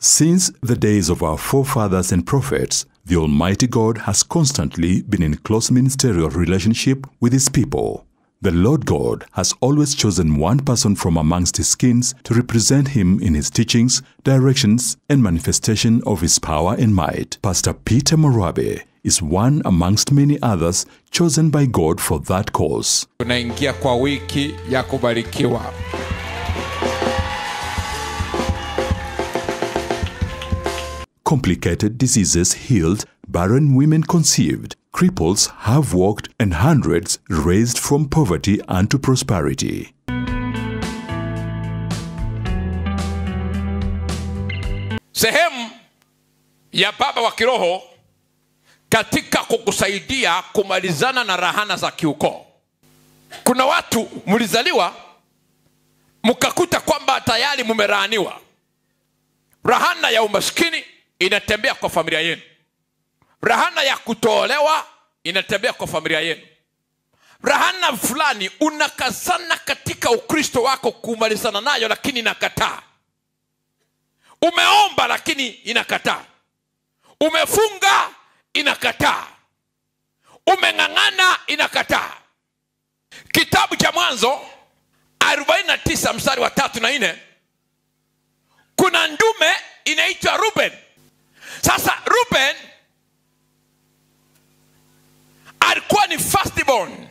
Since the days of our forefathers and prophets, the Almighty God has constantly been in close ministerial relationship with His people. The Lord God has always chosen one person from amongst His kings to represent Him in His teachings, directions, and manifestation of His power and might. Pastor Peter Morabe is one amongst many others chosen by God for that cause. tunaingia kwa wiki ya kubarikiwa complicated diseases healed, barren women conceived, cripples have walked, and hundreds raised from poverty unto prosperity. sehemu ya baba wa kiroho katika kukusaidia kumalizana na rahana za kiukoo kuna watu mlizaliwa mkakuta kwamba tayari mumeraaniwa rahana ya umaskini inatembea kwa familia yenu rahana ya kutoolewa inatembea kwa familia yenu rahana fulani unakazana katika ukristo wako kumalizana nayo lakini inakataa umeomba lakini inakataa umefunga inakataa umeng'ang'ana inakataa kitabu cha mwanzo 49 mstari wa tatu na nne kuna ndume inaitwa ruben sasa ruben alikuwa ni firstborn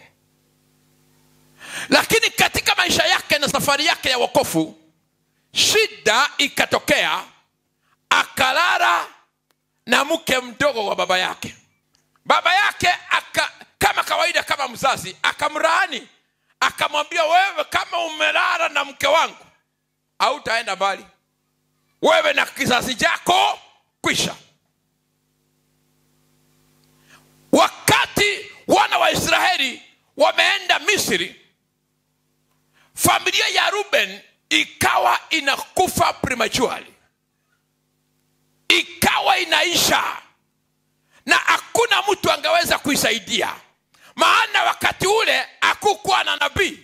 lakini katika maisha yake na safari yake ya wokofu shida ikatokea akalala na mke mdogo wa baba yake baba yake aka, kama kawaida kama mzazi akamraani akamwambia wewe kama umelala na mke wangu hautaenda mbali wewe na kizazi chako kwisha wakati wana wa israeli wameenda misri familia ya ruben ikawa inakufa prematurely ikawa inaisha na hakuna mtu angeweza kuisaidia maana wakati ule hakukuwa na nabii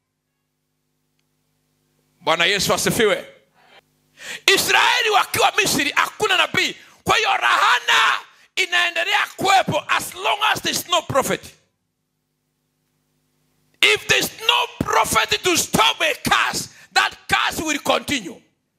bwana yesu asifiwe israeli wakiwa misri hakuna nabii kwa hiyo rahana inaendelea kuwepo as long as there's no prophet if there's no prophet to stop a curse that curse will continue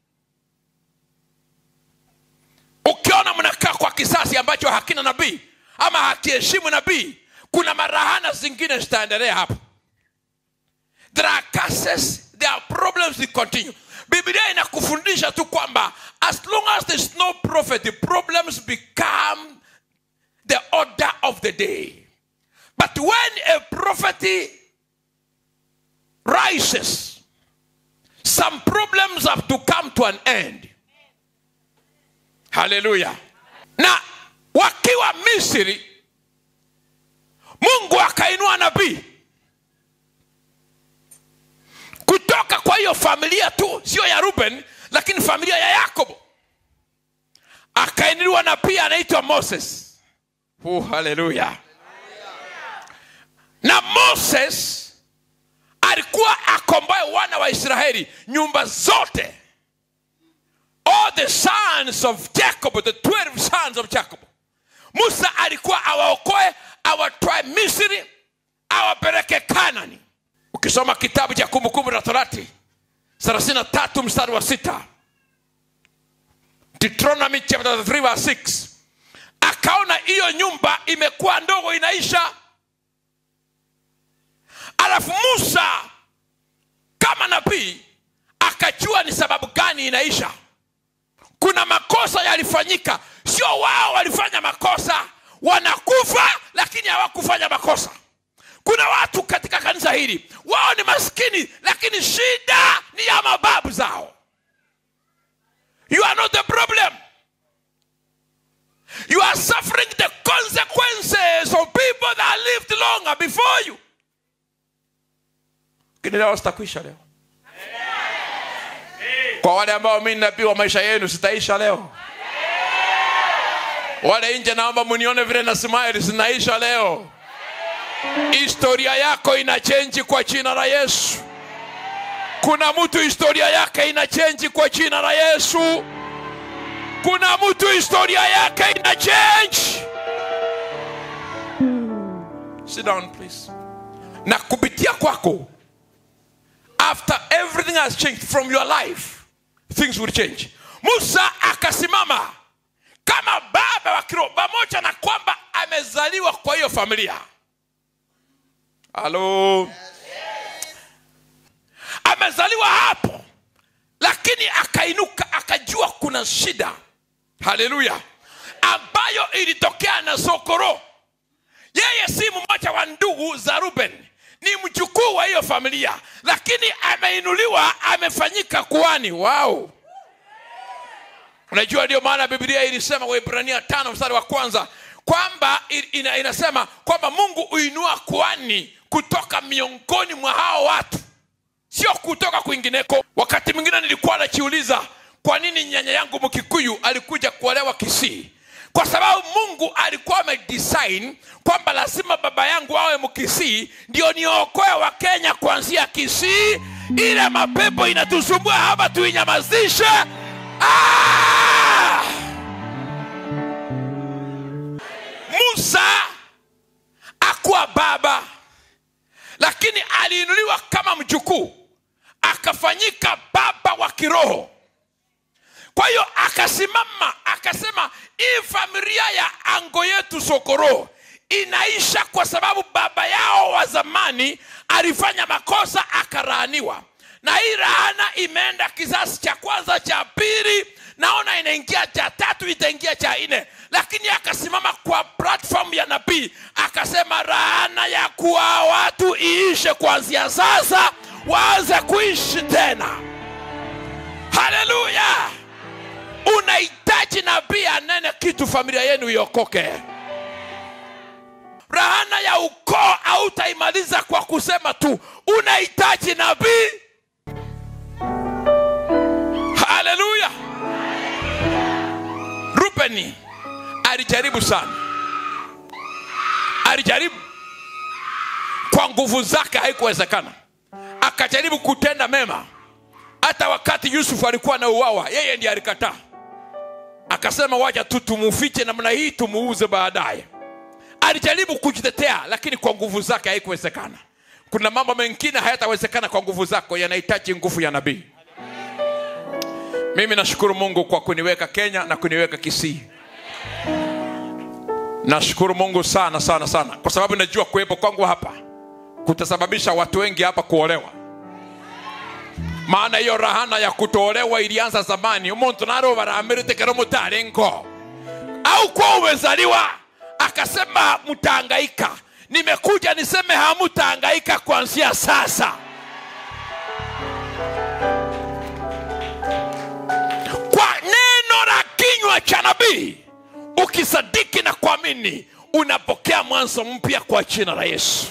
ukiona mnakaa kwa kisasi ambacho hakina nabii ama hakiheshimu nabii kuna marahana zingine zitaendelea hapo there are curses there are problems that continue biblia inakufundisha tu kwamba as long as there's no prophet the problems become the order of the day but when a prophet rises some problems have to come to an end haleluya na wakiwa misri mungu akainua nabii kutoka kwa hiyo familia tu sio ya ruben lakini familia ya yakobo akainuliwa nabii anaitwa moses uh, haleluya na moses alikuwa akomboe wana wa israeli nyumba zote all the sons of jacob the 12 sons of jacob musa alikuwa awaokoe awatwae misri awapeleke kanani ukisoma kitabu cha kumbukumbu la torati 33 mstari wa sita deuteronomy chapter 3 verse 6 akaona hiyo nyumba imekuwa ndogo inaisha alafu musa kama nabii akajua ni sababu gani inaisha kuna makosa yalifanyika sio wao walifanya makosa wanakufa lakini hawakufanya makosa kuna watu katika kanisa hili wao ni maskini lakini shida ni ya mababu zao you are not the problem you are suffering the consequences of people that lived longer before you lakini leo sitakwisha leo kwa wale ambao mi nabii wa maisha yenu sitaisha leo wale nje naomba munione vile na smile zinaisha leo historia yako ina chenji kwa jina la yesu kuna mtu historia yake ina chenji kwa jina la yesu kuna mtu historia yake ina change sit down please na kupitia kwako after everything has changed from your life things will change musa akasimama kama baba wa kiroho pamoja na kwamba amezaliwa kwa hiyo familia halo amezaliwa hapo lakini akainuka akajua kuna shida haleluya ambayo ilitokea na sokoro yeye si mmoja wa ndugu za ruben ni mjukuu wa hiyo familia lakini ameinuliwa amefanyika kuani wao unajua ndio maana biblia ilisema waibrania tano mstari wa kwanza kwamba ina, inasema kwamba mungu huinua kuani kutoka miongoni mwa hao watu sio kutoka kwingineko wakati mwingine nilikuwa najiuliza kwa nini nyanya yangu mkikuyu alikuja kuolewa kisii kwa sababu mungu alikuwa amedesign kwamba lazima baba yangu awe mkisii ndio niokoe wa kenya kuanzia kisii ile mapepo inatusumbua hapa tuinyamazishe ah! musa akuwa baba lakini aliinuliwa kama mjukuu akafanyika baba wa kiroho kwa hiyo akasimama akasema hii familia ya ango yetu sokoro inaisha kwa sababu baba yao wa zamani alifanya makosa akaraaniwa na hii rahana imeenda kizazi cha kwanza cha pili naona inaingia cha tatu itaingia cha nne lakini akasimama kwa platform ya nabii akasema rahana ya kuwa watu iishe kuanzia sasa waanze kuishi tena haleluya unahitaji nabii anene kitu familia yenu iokoke rahana ya ukoo hautaimaliza kwa kusema tu unahitaji nabii haleluya rubeni alijaribu sana alijaribu kwa nguvu zake haikuwezekana akajaribu kutenda mema hata wakati yusufu alikuwa na uwawa yeye ndiye alikataa akasema wacha tu tumufiche namna hii tumuuze baadaye alijaribu kujitetea lakini kwa nguvu zake haikuwezekana kuna mambo mengine hayatawezekana kwa nguvu zako yanahitaji nguvu ya nabii mimi nashukuru mungu kwa kuniweka kenya na kuniweka kisii nashukuru mungu sana sana sana kwa sababu najua kuwepo kwangu hapa kutasababisha watu wengi hapa kuolewa maana hiyo rahana ya kutoolewa ilianza zamani umuntu naro baramirite mutarengo au kwa umezaliwa akasema mtaangaika nimekuja niseme hamutaangaika kuanzia sasa kwa neno la kinywa cha nabii ukisadiki na kuamini unapokea mwanzo mpya kwa jina la yesu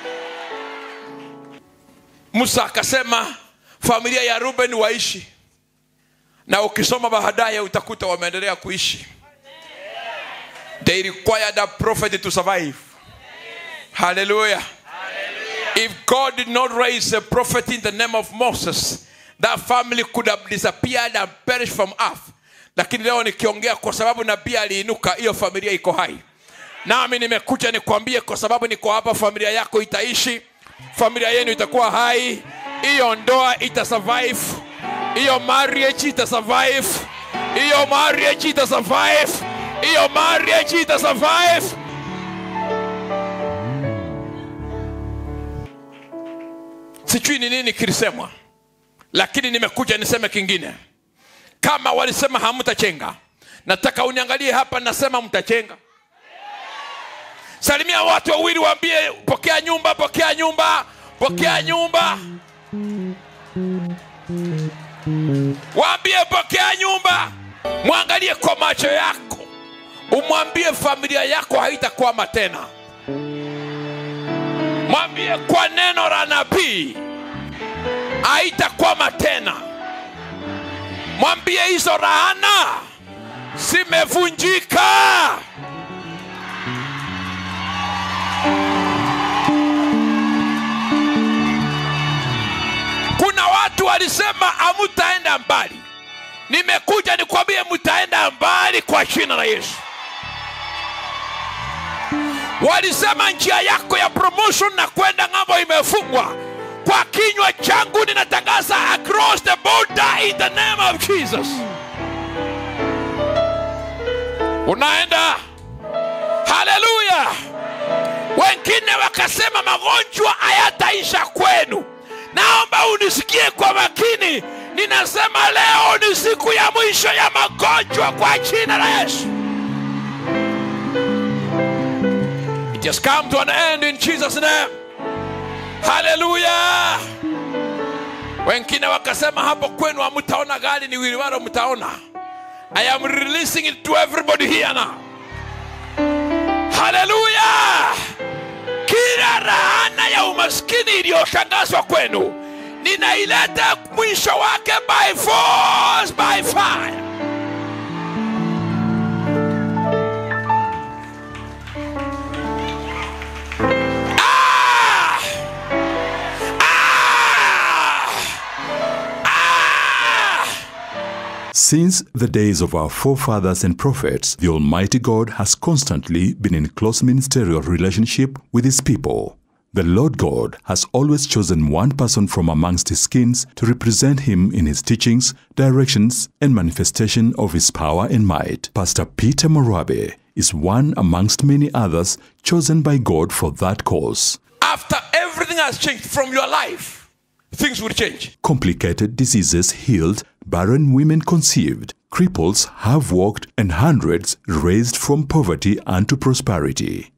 musa akasema familia ya ruben waishi na ukisoma baadaye utakuta wameendelea kuishi they required a prophet to survive hallelujah if god did not raise a prophet in the name of moses that family could have disappeared and perished from earth lakini leo nikiongea kwa sababu nabii aliinuka hiyo familia iko hai nami nimekuja nikwambie kwa sababu niko hapa familia yako itaishi familia yenu itakuwa hai hiyo ndoa itasurvive hiyo marriage itasurvive hiyo marriage itasurvive hiyo marriage itasurvive sijui ni nini kilisemwa lakini nimekuja niseme kingine kama walisema hamtachenga nataka uniangalie hapa nasema mtachenga salimia watu wawili waambie pokea nyumba pokea nyumba pokea nyumba waambie pokea nyumba mwangalie kwa macho yako umwambie familia yako haitakwama tena mwambie kwa neno la nabii haitakwama tena mwambie hizo rahana zimevunjika kuna watu walisema hamutaenda mbali nimekuja nikwambie mtaenda mbali mahali kwa jina la yesu walisema njia yako ya promotion na kwenda ng'ambo imefungwa kwa kinywa changu ninatangaza across the border in the name of jesus unaenda haleluya wengine wakasema magonjwa hayataisha kwenu naomba unisikie kwa makini ninasema leo ni siku ya mwisho ya magonjwa kwa jina la yesu it has come to an end in jesus name haleluya wengine wakasema hapo kwenu hamtaona gari ni wiliwaro mtaona i am releasing it to everybody here now haleluya kila rahana ya umaskini iliyotangazwa kwenu ninaileta mwisho wake by force by fire Ah! Ah! Ah! Since the days of our forefathers and prophets, the Almighty God has constantly been in close ministerial relationship with His people. The Lord God has always chosen one person from amongst His skins to represent Him in His teachings, directions, and manifestation of His power and might. Pastor Peter Morabe is one amongst many others chosen by God for that cause. after everything has changed from your life things will change Complicated diseases healed, barren women conceived, cripples have walked, and hundreds raised from poverty unto prosperity.